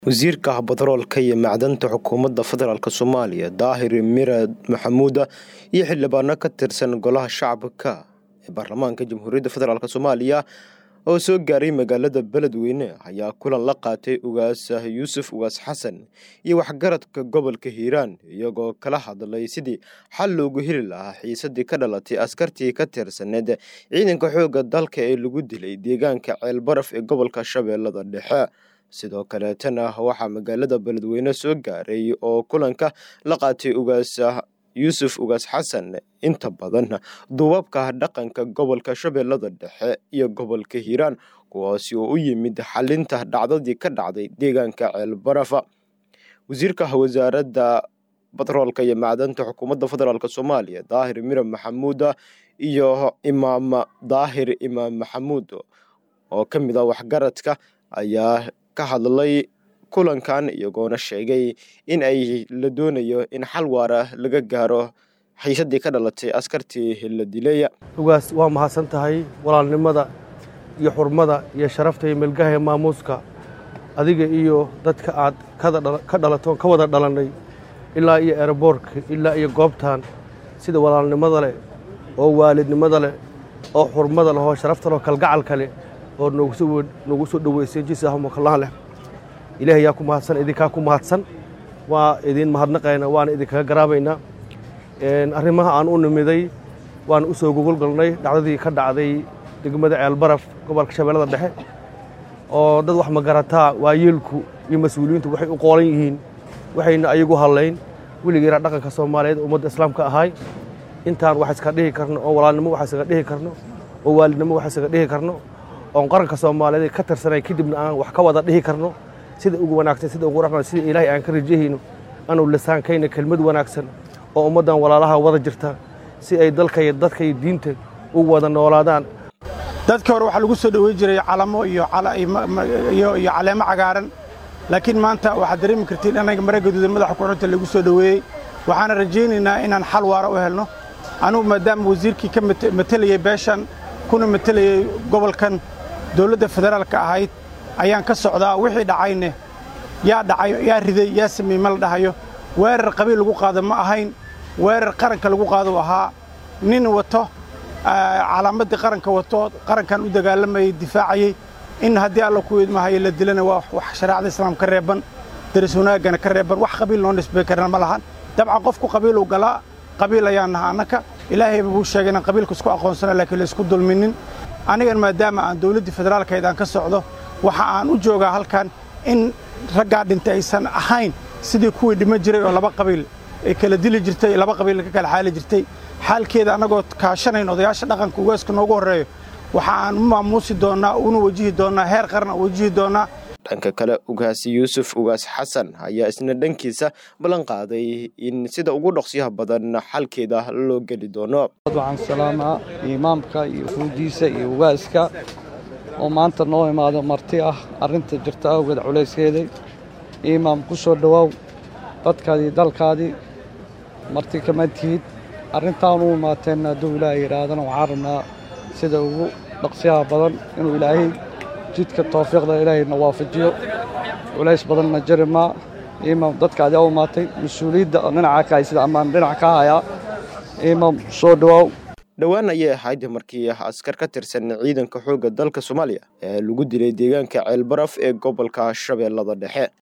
wasiirka batroolka iyo macdanta xukuumadda federaalk soomaaliya daahir miraad maxamuuda iyo xildhibaano ka tirsan golaha shacabka ee baarlamaanka jamhuuriyadda federaalk soomaaliya oo soo gaaray magaalada beledweyne ayaa kulan la qaatay ugaas yuusuf ugaas xasan iyo waxgaradka gobolka hiiraan iyagoo kala hadlay sidii xal loogu heli lahaa xiisadii ka dhalatay askartii ka tirsaneed ciidanka xoogga dalka ee lagu dilay deegaanka ceelbaraf ee gobolka shabeellada dhexe sidoo kaleetana waxaa magaalada beledweyne soo gaaray oo kulanka la qaatay ugaas yuusuf ugaas xasan inta badan duubabka dhaqanka gobolka shabeellada dhexe iyo gobolka hiiraan kuwaasi oo u yimid xalinta dhacdadii ka dhacday deegaanka ceelbarafa wasiirka wasaaradda batroolka iyo macdanta xukuumadda federaalk soomaaliya daahir mira maxamuuda iyo imaam daahir imaam maxamuud oo ka mid ah waxgaradka ayaa ka hadlay kulankan iyagoona sheegay in ay la doonayo in xal waara laga gaaro xiisadii ka dhalatay askartii la dileeya ugaas waa mahadsan tahay walaalnimada iyo xurmada iyo sharafta iyo melgaha ee maamuuska adiga iyo dadka aad ka dhalato ka wada dhalannay ilaa iyo eroboorka ilaa iyo goobtan sida walaalnimada leh oo waalidnimada leh oo xurmada leh oo sharafta leh oo kalgacalka leh oo noogu soo dhoweysay jisaahumakallahan leh ilaahay yaa ku mahadsan idinkaa ku mahadsan waa idiin mahadnaqayna waana idinkaga garaabaynaa arrimaha aan u nimiday waan u soo gogolgalnay dhacdadii ka dhacday degmada ceelbaraf gobolka shabeellada dhexe oo dad wax magarataa waayeelku iyo mas-uuliyiintu waxay u qoolan yihiin waxayna ayagu hadlayn weligeena dhaqanka soomaaliyeed ummadda islaamka ahay intaan wax iska dhihi karno oo walaalnimo wax isaga dhihi karno oo waalidnimo wax isaga dhihi karno oon qaranka soomaaliyeed ka tirsanay kadibna aan wax ka wada dhihi karno sida ugu wanaagsan sida ugu raqan sida ilaahay aan ka rajahayno anuu lisaankayna kelmad wanaagsan oo ummaddan walaalaha wada jirta si ay dalka iyo dadka iyo diinta u wada noolaadaan dadka hore waxaa lagu soo dhoweyn jiray calamo iyo caleemo cagaaran laakiin maanta waxaad dareemi kartiin anaga mare gaduudan madaxa kuxunta lagu soo dhoweeyey waxaana rajaynaynaa inaan xal waara u helno anugu maadaama wasiirkii ka matelayey beeshan kuna matelayey gobolkan dawladda federaalka ahayd ayaan ka socdaa wixii dhacayne yaa dhacay yaa riday yaa sameeyey ma la dhahayo weerar qabiil lagu qaado ma ahayn weerar qaranka lagu qaado ahaa nin wato calaamaddii qaranka wato qarankan u dagaalamayey difaacayey in haddii alla ku idmahayo la dilana waa wax shareecada islaam ka reeban daris wanaaggana ka reeban wax qabiil noo nisbay karana ma lahan dabcan qofku qabiiluu galaa qabiil ayaan naha annaka ilaahayba buu sheegay inaan qabiilka isku aqoonsana laakiin laysku dulminin anigan maadaama aan dawladdii federaalkayd aan ka socdo waxa aan u joogaa halkan in raggaa dhintay aysan ahayn sidii kuwii dhima jiray oo laba qabiil ay kala dili jirtay laba qabiil ka kala xaali jirtay xaalkeeda annagoo kaashanayn odayaasha dhaqanka ugaaska noogu horreeyo waxa aan u maamuusi doonnaa una wajihi doonnaa heer qarna wajihi doonnaa dhanka kale ugaas yuusuf ugaas xasan ayaa isna dhankiisa ballan qaaday in sida ugu dhaqsyaha badan xalkeeda loo geli doono waxaan salaamaa imaamka iyo fuudiisa iyo ugaaska oo maanta noo imaado marti ah arrinta jirta awgeed culayskeeday imaam ku soo dhowaaw dadkaadii dalkaadii marti kama tihid arrintaan u imaateenna hadduu ilaahay yidhaahdana waxaan rabnaa sida ugu dhaqsyaha badan inuu ilaahay jidka tawfiiqda ilaahayna waafajiyo culays badanna jari maa imaam dadkaadii u imaatay mas-uuliyadda dhinaca ka hay sida ammaan dhinac ka hayaa imaam soo dhowaaw dhowaan ayay ahayd markii askar ka tirsan ciidanka xoogga dalka soomaaliya ee lagu dilay deegaanka ceelbaraf ee gobolka shabeellada dhexe